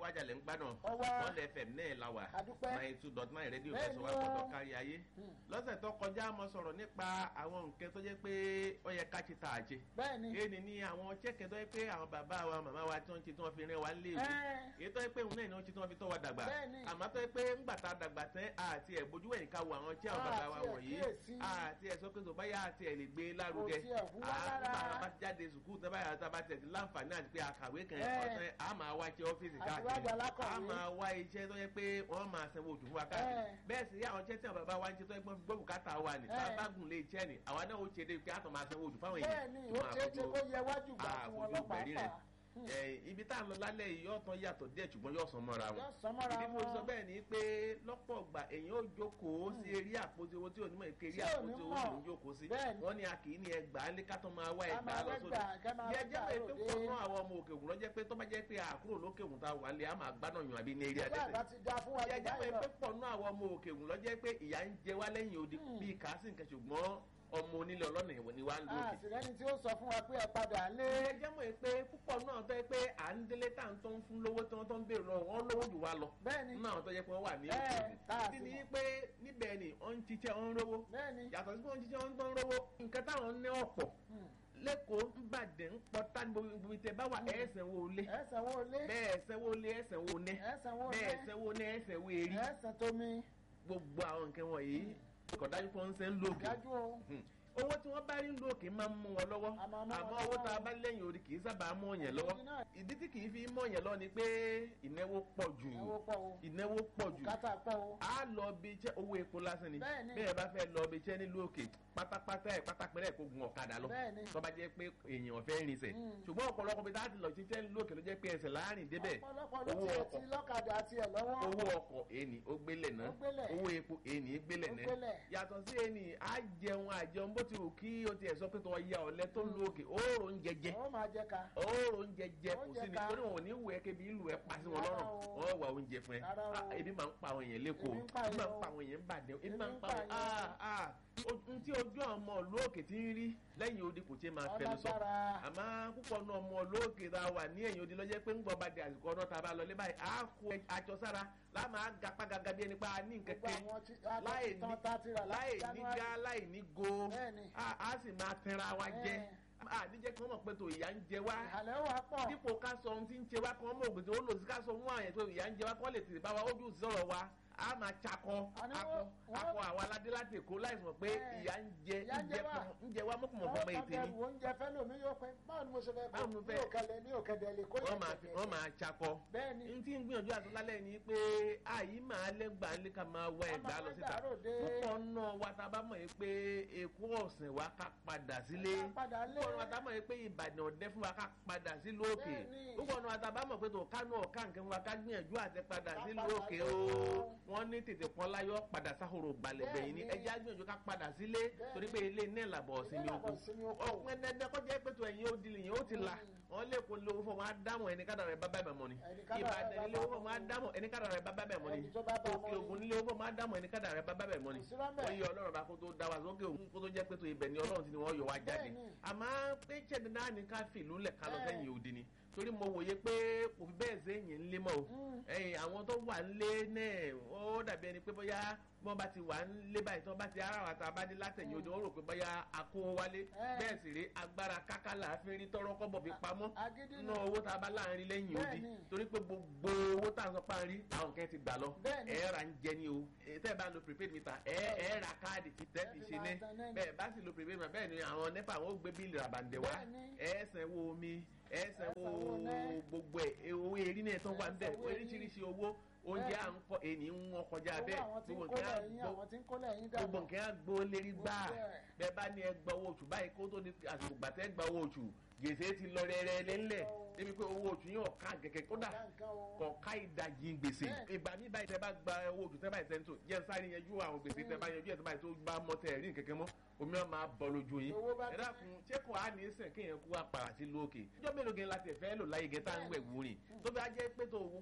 lágbájá lẹ́ ń gbá náà Ọwá. wọ́n lẹ fm náà la wà Adúpẹ́. nine two dot nine rédíò Bẹ́ẹ̀ fẹsọ̀ ni wá o. gbọ́dọ̀ kárí ayé Hmm. lọ́sẹ̀ tó kọjá mo sọ̀rọ̀ nípa àwọn nǹkan tó jẹ́ pé ó yẹ ká ti tà á jẹ bẹ́ẹ̀ ni èyí ni àwọn chẹ́kẹ̀ tó yẹ pé àwọn bàbá wa màmá wa tí wọ́n ti tí wọ́n fi rìn wá lé ìwé Ẹ́. èyí tó yẹ pé òun náà ni wọ́n ti tí wọ́n fi tọ́ wa dàgbà Bẹ́ẹ̀ni. àmọ́ tó yẹ pé ńgbà tá a dàgbà tẹ́ àti ẹ̀ bójú ẹ̀yìn ká wo àwọn tí àwọn bàbá wa Àti ẹ̀ wọ̀nyí kíyèsí. àti ẹ̀ sọ pé tó báyà àti ẹ̀ lè gbé lárugẹ Kò tiẹ̀ hùwà À, rárá. nígbà tá a bá jáde sùkúù tó báyà tá a bá tẹ̀ sí láǹfààní àti pé àkàwé kan Ẹ́. ọ̀sẹ̀ a máa wá iṣẹ́ ọ́fíìsì Àti wá káàkiri gba alákọ̀wé. a máa wá iṣẹ́ tó yẹ pé wọ́n máa sanwó oṣù fún wa káàkiri Ẹ́. bẹ́ẹ̀ sì rí àwọn iṣẹ́ tí àwọn bàbá wa ń ṣe tó yẹ pé wọ́n fi gbọ́ bùkátà wa ní tá a Ẹ́. bá gùn lé iṣẹ́ ni àwa náà ó ṣe dé pé a tún máa sanwó oṣù fáwọn èèyàn bẹ́ẹ̀ ni ó ṣeé ṣe kó yẹ wájú gbà fún wọn lọ àfojú bẹ̀rí rẹ̀ pàápàá ẹ ibi tá à ń lọ lálẹ́ yìí yóò tán yàtọ̀ díẹ̀ ṣùgbọ́n yóò sàn mọ́ra wọn yóò sán mọ́ra ìdí mo wọn. sọ bẹ́ẹ̀ ni pé lọ́pọ̀ ọgbà èyàn ó jókòó sí eré àpótí owó tí onímọ̀ èké eré Tí ò ní àpótí owó mọ̀. ló ń jókòó sí Bẹ́ẹ̀ ni. wọ́n ní a kì í ní ẹgbàá lé ká tó máa wá Ká ẹgbàá máa lọ wá sódò gbà, ká máa yẹ wá jẹ́ pé gbà pé lóde. pọ̀ náà àwọn ọmọ òkè òkun lọ́jẹ́ pé tó bá jẹ́ pé àkúrò lókè òkun tá a wà lé a máa gbádùn yàn àbí ní eré ìjọba àtẹ̀tẹ̀ àgbà ti da fún wa yẹ jù jẹ́ pé báyìí lọ. pé pọ̀ náà àwọn ọmọ òkè òkun lọ́jẹ́ pé ìyá ń jẹ wá lẹ́yìn odi Hmm. bíi kàásì nǹkan ṣùgbọ́n ọmọ onílé ọlọ́nà ìwọ ni wá ń lókè àtìlẹ́yìn tí ó sọ fún wa pé ẹ padà lé. ẹ jẹ́ mọ̀ pé púpọ̀ náà tó yẹ pé à ń délé tá à ń tó ń fún lówó tí wọ́n tó ń béèrè lọ́wọ́ wọn lówó jù wá lọ bẹ́ẹ̀ni nínú àwọn tó yẹ pé wọ́n wà ní Ẹ, òkè tá a ìdí sì ni mọ̀. pé níbẹ̀ ni wọ́n ń ṣiṣẹ́ wọ́n ń rówó bẹ́ẹ̀ni. yàtọ̀ sí pé wọ́n ń ṣiṣẹ́ wọ́n ń rówó nǹkan táwọn ní ọ̀pọ̀ Hmm. lẹ́kọ̀ọ́ ń bàdẹ̀ ń pọ́tà ní gbogbo ìtẹ̀ bá wà ẹ̀ẹ́sẹ̀ wo lé ẹ̀sán wo lé. bẹ́ẹ̀ ẹ̀sẹ̀ wo lé ẹ̀sẹ̀ wo nẹ́ ẹ̀sán wo lé. bẹ́ẹ̀ ẹ̀sẹ̀ wo nẹ́ ẹ̀sẹ̀ wo èrí ẹ̀sán tómi. gbogbo àwọn nǹkan wọ̀nyí kọ̀dájú pé wọ́n ń sẹ́ ń lókè dájú o. Hmm. owó tí wọ́n bá rí ń lókè máa ń mú wọn lọ́wọ́ A máa mú wọn àmọ́ owó lọ́wọ́. tá a bá lẹ́yìn orí kì í sábà mú ọ̀yàn lọ́wọ́ Ìdí náà. ìdí tí kì í fi mú ọ̀yàn lọ́wọ́ ni pé ìnáwó pọ̀ jù ẹ̀wọ́ pọ̀ o. ìnáwó pọ̀ jù bùkátà pọ̀ o. a lọ bí iṣẹ́ owó epo lásán ni Bẹ́ẹ̀ni. bẹ́ẹ̀ bá fẹ́ lọ bí iṣẹ́ nílùú òkè pátápátá ẹ̀ pátápẹ́rẹ́ kó gun ọ̀kadà lọ Bẹ́ẹ̀ni. tó bá jẹ́ pé èèyàn fẹ́ rinṣẹ́ Mm. ṣùgbọ́n ọ̀pọ̀lọpọ̀ bí táàtì lọ ṣiṣẹ́ nílùú òkè ló jẹ́ pé ẹsẹ̀ láàrin débẹ̀ ọ̀pọ̀lọpọ̀ ló owó tiẹ̀ ọkọ̀ ti lọ́kadà tiẹ̀ lọ́wọ́. owó ọkọ̀ èèní ó gbélé náà Ó gbélẹ̀. owó epo èèní gbélé Ó náà gbélẹ̀. yàtọ̀ sí èèní á jẹun àjẹun bó ti wù kí o tiẹ̀ sọ pé tó ya ọ̀lẹ tó ń lo òkè òórò ń jẹjẹ ó máa jẹ ká. òórò ń jẹjẹ kò Oúnjẹ sí ni ká. torí wọn ò ní wù ẹ́ kébi ìlú ẹ pa sí wọn Rárá lọ́rùn o. wọ́n wà oúnjẹ fún ẹ Rárá o. Ah, ebi máa ń pa àwọn èèyàn lẹ́kọ̀ọ́ Ebi ń pa ebi máa ń èèyàn pa o. àwọn èèyàn ń bàdẹ́ ebi Ebi máa ń ń pa pa àwọn èèyàn. ah ah ohun tí ojú ọmọ olóòkè ti ń rí lẹ́yìn odi kò tí ì máa fẹnu sọ ọlágbára. àmọ́ púpọ̀ náà ọmọ olóòkè tá a wà ní ẹ̀yìn odi lọ́jẹ́ pé ń gbọ́ bá di àsìkò ọ̀nà tá a bá lọ lé báyìí á kó aṣọ sára láà máa gapá gaga bí ẹni pa á ní gbogbo nkẹ́kẹ́ àwọn tí láì ní tán tá ti rà láì láti ní January. gá láì ní go Bẹ́ẹ̀ni. á á sì máa tẹnra wa jẹ Ẹ. àdíjẹ́ kí wọ́n mọ̀ pé tó ìyá ń jẹ wá ìhàlẹ̀ wà pọ̀. dípò ká sọ ohun tí ń ṣe wá kí wọ́n mọ̀ ògùn tí ó lò sí ká sọ fún àyẹ̀ tó ìyá ń jẹ wá kí wọ́n lè tètè bá wa ojú sọ̀rọ̀ wa a máa ṣakọ Àní akọ wọ́n- wọ́n- akọ àwọn aládé láti èkó láìsí mọ̀ pé Ẹ. ìyá ń jẹ Ìyá ń ń jẹ jẹ wá. fún- ń jẹ wá mọ́kùnmọ́ wọ́n fọmọ kàn ètè ni bẹ̀rù oúnjẹ fẹ́ lómi yóò pẹ́ báwo ni mo ṣe fẹ́ Báwo ni mo mi fẹ́- ò kẹlẹ̀ mi ò kẹdẹ̀ lè kó wọ́n yẹn máa fi wọ́n máa ṣakọ bẹ́ẹ̀ni n tí ń gbìyànjú àti lálẹ́ ni pé àyí máa lẹ́gbàá lé ká máa wá ẹ̀gbá lọ síta Ká máa wá ẹ̀gbá ròde. púpọ̀ náà wa tá a bá mọ̀ yìí pé èkó ọ̀sìn wa ká padà sílé Ká padà lé. púpọ̀ náà wa tá a mọ̀ yìí pé ìbàdàn ọ̀dẹ́ fún wa ká padà sílùú òkè Bẹ́ẹ̀ni. púpọ̀ náà wa tá a bá mọ̀ pé tó kánú ọ̀ká nǹkan wa ká gbìyànjú àti padà Ká sílùú padà òkè lé o o. wọ́n ní tètè pọ́n láyọ̀ padà sáhoro gbalẹ̀ bẹ̀yìn ní Bẹ́ẹ̀ni. ẹjẹ́ gbìyànjú ká padà sílé Bẹ́ẹ̀ni. torí pé ilé náà làbọ̀ ọ̀sìn mi Ilé oko làbọ̀ ìsinmi oko. ọ̀pọ̀ ẹ̀dẹ́dẹ́ kọjá pé tó ẹ̀yìn ó di lè yẹn ó ti là wọ́n lè kó lówó fún wọn á dáhùn ẹni kádàrà ẹ̀ bá bá bẹ̀ mọ́ ni Ẹni kádàrá ẹ̀ bá ìbàdàn ilé bá owó fún wọn á dáhùn ẹni kádàrà ẹ̀ bá bá bẹ̀ mọ́ ni Ẹni tó bá bá òkè mọ́ ni. ògùn nílé owó fún wọn á dáhùn ẹni kádàrà ẹ̀ bá bá bẹ̀ mọ́ ni Kò sí rọ́mbẹ̀. wọ́n yọ ọlọ́run bá kó tó dá wa sókè òun kó tó jẹ́ pé tó ibẹ̀ ni ọlọ́run ti ni wọ́n yọ wá jáde Bẹ́ẹ̀ni. àmọ́ pé ṣẹ́ni náà ní ká fìlú lẹ̀ ká lọ Ẹ̀. sẹ́yìn òdi ni torí mo wòye pé kò fi bẹ́ẹ̀ sẹ́yìn ńlé mọ́ o Mm. ẹ̀yìn àwọn tó wà ńlé náà ó dàbí ẹni pé bóyá wọ́n bá ti wà ńlé báyìí tí wọ́n bá ti ara wa tá a bá dé látẹ̀yìn òdi wọ́n rò pé bóyá a kó wọn wálé Ẹ̀. bẹ́ẹ̀ sì rí agbára kákàlà fi rí tọ́rọ́ kọ́bọ̀ fi pamọ́ agídí nínú owó tá a bá láàrin lẹ́yìn odi Bẹ́ẹ̀ni. torí pé gbogbo owó tá a sọ pa ń rí àwọn kan ti gbà lọ Bẹ́ẹ̀ni. ẹ ra ń jẹ ní o Eh, tẹ́ ẹ bá lo prepaid meter ẹ ẹ ra káàdì tí tẹ́ fi Ẹ fi ṣe máa ní tan náà ni. bẹ́ẹ̀ bá sì lo prepaid meter bẹ́ẹ̀ ni àwọn nepa àwọn ó gbé bíìlì ràbàǹdẹ̀ wá Bẹ́ẹ̀ni. ẹ sanwó omi ẹ sanwó sanwó náà. gbogbo ẹ̀ owó erí náà tó wà ń bẹ̀ sanwó erí. oríṣiríṣi owó oúnjẹ à ń kọ èyí ń wọ́n kọjá owó bẹ́ẹ̀ àwọn tí ń gbogbo kólẹ̀ nǹkan á yín gbó- àwọn tí ń kólẹ̀ yín gbogbo dàgbà nǹkan á gbó lérí gbáà Gbogbo ẹ̀. bẹ́ẹ̀ bá ní ẹgbà owó oṣù báyìí kó tó ní àsìkò gbàtẹ́ gba owó oṣù gbèsè ti lọ rẹ́rẹ́ lẹ́lẹ̀ débi pé owó oṣù yóò ká kẹ̀kẹ́ kódà Ọ̀gá nǹkan o. kọ̀ọ̀ká ìdajì gbèsè Bẹ́ẹ̀. ìgbà mi báyìí tẹ́ bá gba owó oṣù tẹ́ báyìí tẹ́ ń tò jẹ́ sáré yanjú àwọn gbèsè tẹ́ bá yanjú ẹ̀ tẹ́ báyìí tó bá mọ́ tẹ́ rí kẹ̀kẹ́ mọ́ omi ọ̀ máa bọ̀ lójú yín Owó bá ẹ ti- dákun ṣé kò á ní sẹ̀ kéèyàn kú apàrà sí lókè ìjọ mélòó gẹ̀ láti ẹ̀fẹ́ lò láyé gẹ̀ tá à ń wẹ̀ wúrin tó fi á jẹ́ pé tó